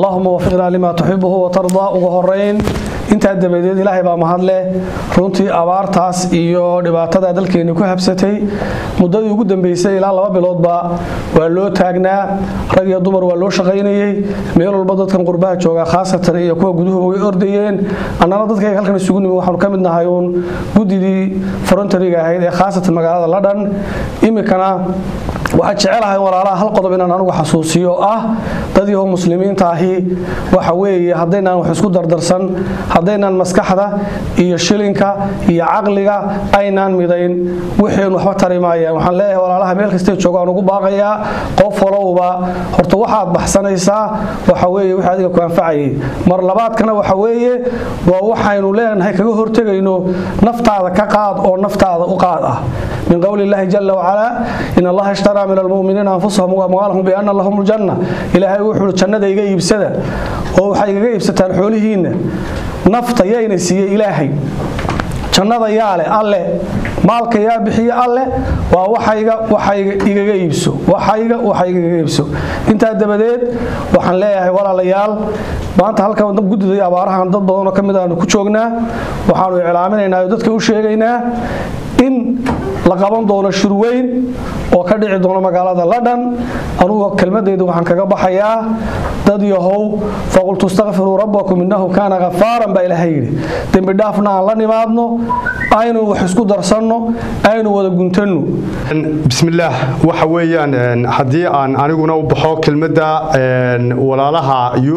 allahuma wafiqnaa limaa tuxibuhu watardaa ugu horeyn intaa dabadeed ilaahay baa mahadleh runtii abaartaas iyo dhibaatada dalkeeni ku habsatay muddadii ugu dambeysay ilaa laba biloodba waa loo taagnaa rag iyo dumar waa loo shaqaynayey meel walba dadkan qurbaha jooga khaasatan iyo kuwa guduhuba way ordayeen annana dadkayga halkan isugu nimi waxaanu ka mid nahay uun guddidii forontariga ahayd ee khaasatan magaalada ladhan iminkana waxaan jecelahay walaalaha hal qodob inaan anugu xasuusiyo ah dad yahow muslimiinta ahi waxa weeye haddaynaan wax isku dardarsan haddaynaan maskaxda iyo shilinka iyo caqliga aynaan midayn wixiin waxba tari maayaan waxaan leeyahay walaalaha meel kastay joogaan ugu baaqayaa qof walowba horta waxaad baxsanaysaa waxa weeye wixii adiga ku anfacayay mar labaadkana waxa weeye waa waxaynu leenahay kaga hortegayno naftaada ka qaad oo naftaada u qaad ah min qowli illaahi jala wacalaa in allaha ishtaraa min almuminiina anfusahum waamwaalahum biana lahum ljanna ilaahay wuxuu jannada iga iibsada oo waxay igaga iibsataan xoolihiinna nafta yayna siiye ilaahay jannada yaa leh alle maalka yaa bixiye alle waa waxayga waxayga igaga iibso waxayga waxayga igaga iibso intaa dabadeed waxaan leeyahay walaalayaal maanta halkan guddida abaarahan dad badanoo ka mid aanu ku joognaa waxaanu iclaaminaynaa oo dadka u sheegaynaa in la qaban doono shirweyn oo ka dhici doono magaalada ladhan anugu kelmadeyda waxaan kaga baxayaa dad yahow faqultu istakfiruu rabbakum innahu kaana khafaaran baa ilaahay yidhi dembi dhaafna aan la nimaadno aynu wax isku darsanno aynu wada guntanno bismillaah waxa weeyaan haddii aan aniguna u baxo kelmadda walaalaha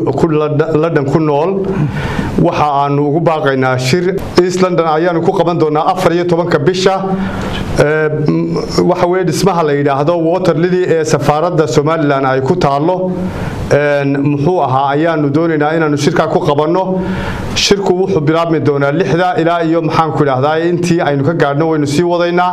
ladhan ku nool waxa aanu ugu baaqaynaa shir east london ayaanu ku qaban doonaa afar iyo tobanka bisha waxa weye dhismaha la yidhaahdo water lily ee safaaradda somalilan ay ku taallo muxuu ahaa ayaanu doonaynaa inaanu shirkaa ku qabanno shirku wuxuu bilaabmi doonaa lixda ilaa iyo maxaanku idhaahdaa intii aynu ka gaadhno waynu sii wadaynaa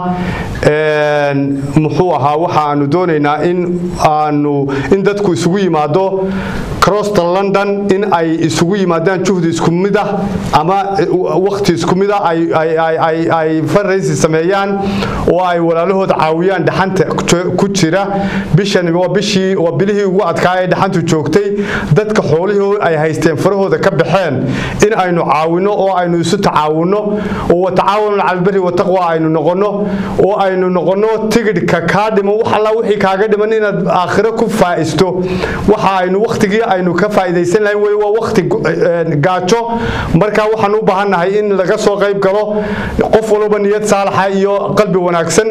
muxuu ahaa waxa aanu doonaynaa in aanu in dadku isugu yimaado crossta london in ay isugu yimaadaan juhdi isku mid ah ama wakti isku mid ah ay farraysi sameeyaan oo ay walaalahood caawiyaan dhaxanta ku jira bishan waa bishii waa bilihii ugu adkaa ee dhaxantu joogtay dadka xoolihii ay haysteen farahooda ka baxeen in aynu caawino oo aynu isu tacaawuno oo watacaawanu calbari wataqwa aynu noqono oo aynu noqono tigidhka kaa dhiman wax alla wixii kaaga dhiman inaad aakhiro ku faa'isto waxa aynu wakhtigii aynu ka faa'iidaysan lahayn weli waa wakhti gaajo marka waxaan u baahannahay in laga soo qayb galo qof walba niyad saalaxa iyo qalbi wanaagsan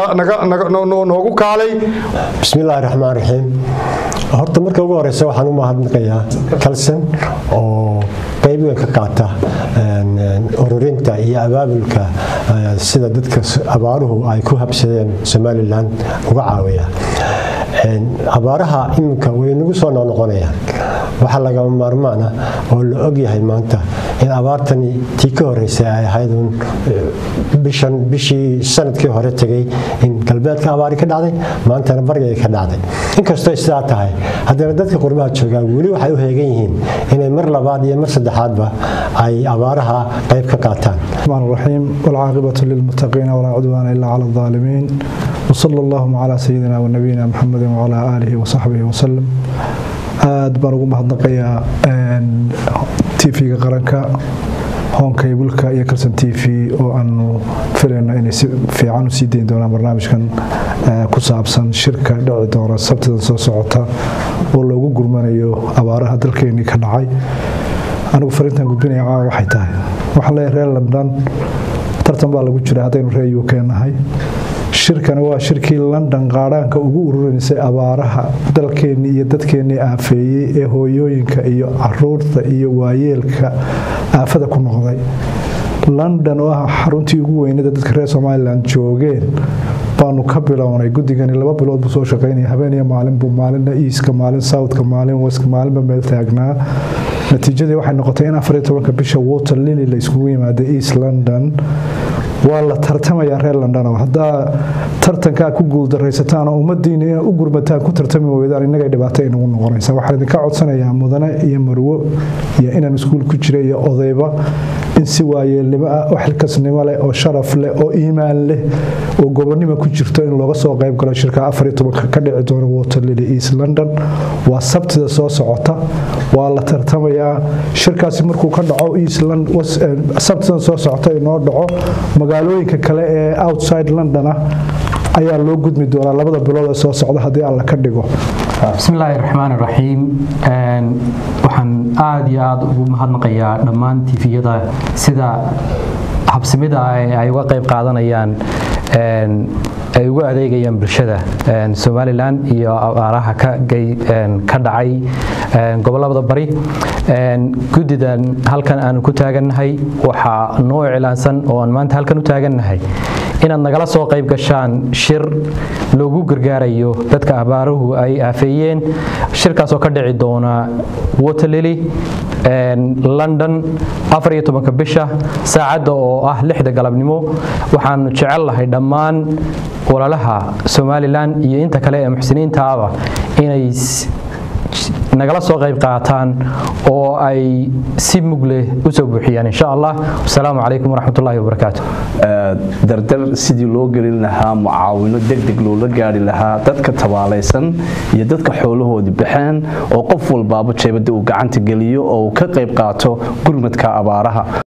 noogu kaalay bismillaahi raxmaan raxiim horta marka ugu horeysa waxaan u mahadnaqayaa kalson oo qayb weyn ka qaata ururinta iyo abaabulka sida dadka abaaruhu ay ku habsadeen somalilan uga caawiya abaaraha iminka way nagu soo noqnoqonayaan waxaa lagama maarmaan ah oo la ogyahay maanta in abaartani tii ka horeysay ay ahayd un bishan bishii sanadkii hore tegay in galbeedka abaari ka dhacday maantana barigay ka dhacday inkastoo sidaa tahay haddana dadka qurbaha joogaan weli waxay u heegan yihiin inay mar labaad iyo mar saddexaadba ay abaaraha qayb ka qaataan الرحيم والعاقبة للمتقين ولا عدوان إلا على الظالمين وصلى اللهم على سيدنا ونبينا محمد وعلى آله وصحبه وسلم aad baan ugu mahadnaqayaa tv-ga qaranka hoonkayblka iyo kalson t v oo aanu filayno inay si fiican usii dayn doonaan barnaamijkan ku saabsan shirka dhici doona sabtidan soo socota oo loogu gurmanayo abaaraha dalkeenii ka dhacay anigu fariintan gudbinaya caawa waxay tahay waxaan leeyahay reer london tartan baa lagu jira haddaynu reer uk nahay shirkani waa shirkii london qaadhaanka ugu ururinsay abaaraha dalkeennii iyo dadkeennii aafeeyey ee hooyooyinka iyo caruurta iyo waayeelka aafada ku noqday london oo ah xaruntii ugu weynada dadka reer somalilan joogeen baanu ka bilownay guddigani laba bilood buu soo shaqaynaya habeen iyo maalinbuu maalinna easka maalin southka maalin westka maalinba meel taagnaa natiijadii waxay noqotay in afariyo tobanka bisha water lily la iskugu yimaada east london waa la tartamayaa reer london haddaa tartankaa ku guuldaraysataan oo ummaddiina inaa u gurmataan ku tartami weydaan innagay dhibaato inagu noqonaysa waxaan idinka codsanayaa mudane iyo marwo iyo inaan iskuul ku jira iyo odayba in si waayeelnimo ah oo xilkasnimo leh oo sharaf leh oo iimaan leh oo gobonnimo ku jirto in looga soo qayb galo shirka afar iyo tobanka ka dhici doona waterlily east london waa sabtida soo socota waa la tartamayaa shirkaasi markuu ka dhaco east sabtidan soo socota inoo dhaco magaalooyinka kale ee outside london ah ayaa loo gudmi doonaa labada bilood ee soo socda haddii alla ka dhigo bismillaahi raxmaan raxiim waxaan aada iyo aada ugu mahadnaqayaa dhammaan tifiyada sida habsimida ay uga qayb qaadanayaan ay ugu adeegayaan bulshada somalilan iyo abaaraha ka dhacay gobolada bari guddidan halkan aanu ku taagannahay waxaa noo iclaansan oo aan maanta halkan u taagannahay inaad nagala soo qayb gashaan shir loogu gargaarayo dadka abaaruhu ay aafeeyeen shirkaasoo ka dhici doona waterlily london afar iyo tobanka bisha saacadda oo ah lixda galabnimo waxaanu jecel lahay dhammaan walaalaha somalilan iyo inta kale ee muxsiniintaaba inay nagala soo qayb qaataan oo ay si mug leh u soo buuxiyaan insha allah wasalaamu calaykum waraxmatullaahi wabarakaatu dardar sidii loo gelin lahaa mucaawino degdeg loola gaari lahaa dadka tabaalaysan iyo dadka xoolahoodii baxeen oo qof walbaaba jeebada uu gacanta geliyo oo uu ka qayb qaato gurmadka abaaraha